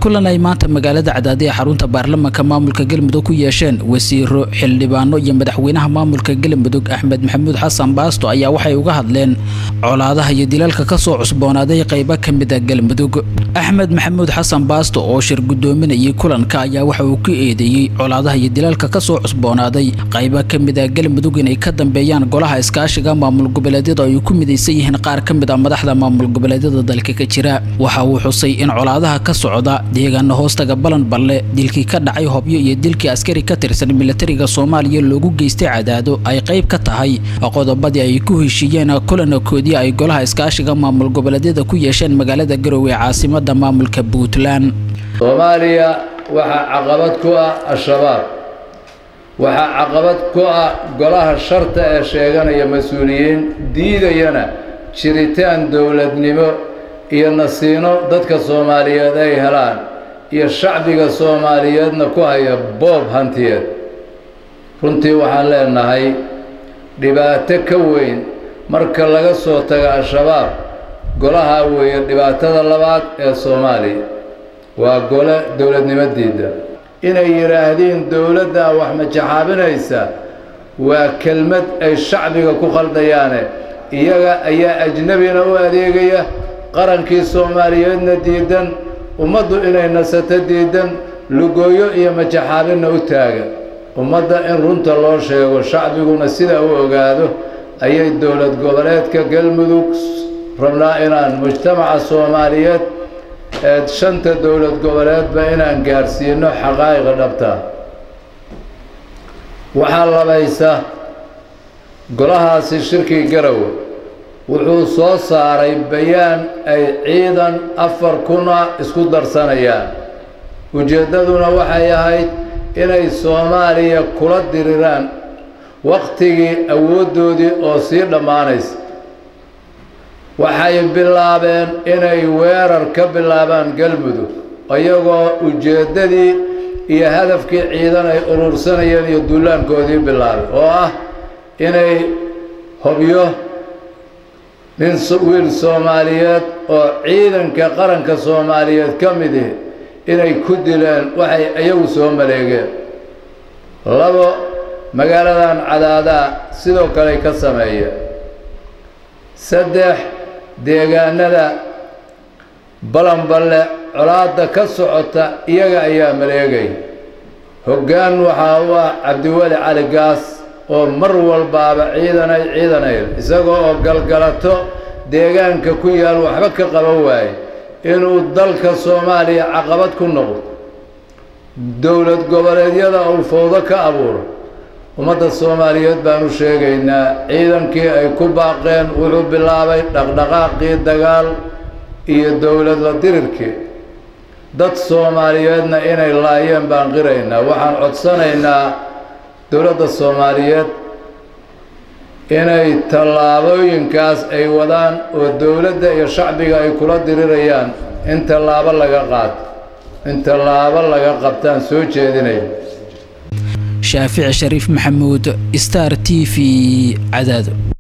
kulan ay maanta magaalada cadaadi ee xarunta baarlamaanka maamulka galmudug ku yeesheen wasiiro xildhibaano iyo madaxweynaha maamulka galmudug axmed maxamuud xasan baasto ayaa waxay uga hadleen colaadaha iyo dilalka kasoo cusboonaaday qaybo ka mid a galmudug axmed maxamuud xasan baasto oo shir gudoominayay kulanka ayaa waxa uu ku eedeeyey colaadaha iyo dilalka kasoo cusboonaaday qaybo ka mid a galmudug inay ka dambeeyaan golaha iskaashiga maamul goboleedyada ay ku midaysan yihiin qaar ka mid a madaxda maamul goboleedyada dalka ka jira waxa uu xusay in colaadaha ka socda deegaana hoostaga balan balle dilkii ka dhacay hobyo iyo dilkii askari ka tirsan milatariga soomaaliya loogu geystay cadaado ay qayb ka tahay qodobadii ay ku heshiiyeen kulankoodii ay golaha iskaashiga maamul goboleedyada ku yeesheen magaalada garowe ee caasimada maamulka puntland soomaaliya waxaa caqabad ku ah al-shabaab waxaa caqabad ku ah golaha sharta ee sheeganaya mas-uuliyiin diidayana jiritaan dowladnimo iyo nasiino dadka soomaaliyeed ay helaan iyo shacbiga soomaaliyeedna ku haya boob hantiyeed runtii waxaan leenahay dhibaato ka weyn marka laga soo tago al-shabaab golahaa weeye dhibaatada labaad ee soomaaliya waa gole dowladnimadiida inay yidhaahdiin dowladdaa wax majaxaabinaysa waa kelmad ay shacbiga ku khaldayaane iyaga ayaa ajnebina u adeegaya qarankii soomaaliyeedna diidan ummaddu inay nasato diidan lugooyo iyo majaxaabinna u taaga ummadda in runta loo sheego shacbiguna sidaa u ogaado ayay dowlad goboleedka galmudug rabnaa inaan mujtamaca soomaaliyeed ee shanta dowlad goboleedba inaan gaadhsiino xaqaa'iqa dhabta waxaa labaysa golahaasi shirkii garowe wuxuu soo saaray bayaan ay ciidan afar kuna isku darsanayaan ujeeddaduna waxay ahayd inay soomaaliya kula diriraan wakhtigii awooddoodii oo sii dhammaanaysa waxay bilaabeen inay weerar ka bilaabaan galmudug iyagoo ujeeddadii iyo hadafkii ciidan ay urursanayeen iyo duulaankoodii bilaabay oo ah inay hobyo nin wiil soomaaliyeed oo ciidanka qaranka soomaaliyeed ka midi inay ku dileen waxay iyagu soo maleegeen labo magaaladan cadaadaa sidoo kale ka sameeyeen saddex deegaanada balanballe colaadda ka socota iyaga ayaa maleegay hoggaan waxaa u ah cabdiweli cali gaas oo mar walbaaba ciidanay ciidanayl isagoo oo galgalato deegaanka ku yaal waxba ka qaban waaye inuu dalka soomaaliya caqabad ku noqdo dowlad goboleedyada uu fowdo ka abuuro ummadda soomaaliyeed baan u sheegaynaa ciidankii ay ku baaqeen wuxuu bilaabay dhaqdhaqaaqii dagaal iyo dowlad la dirirkii dad soomaaliyeedna inay laayeen baan qiraynaa waxaan codsanaynaa dowladda soomaaliyeed inay tallaabooyinkaas ay wadaan oo dowladda iyo shacbiga ay kula dirirayaan in tallaabo laga qaato in tallaabo laga qabtaan soo jeedinaya shaafici shariif maxamuud star t v cadaado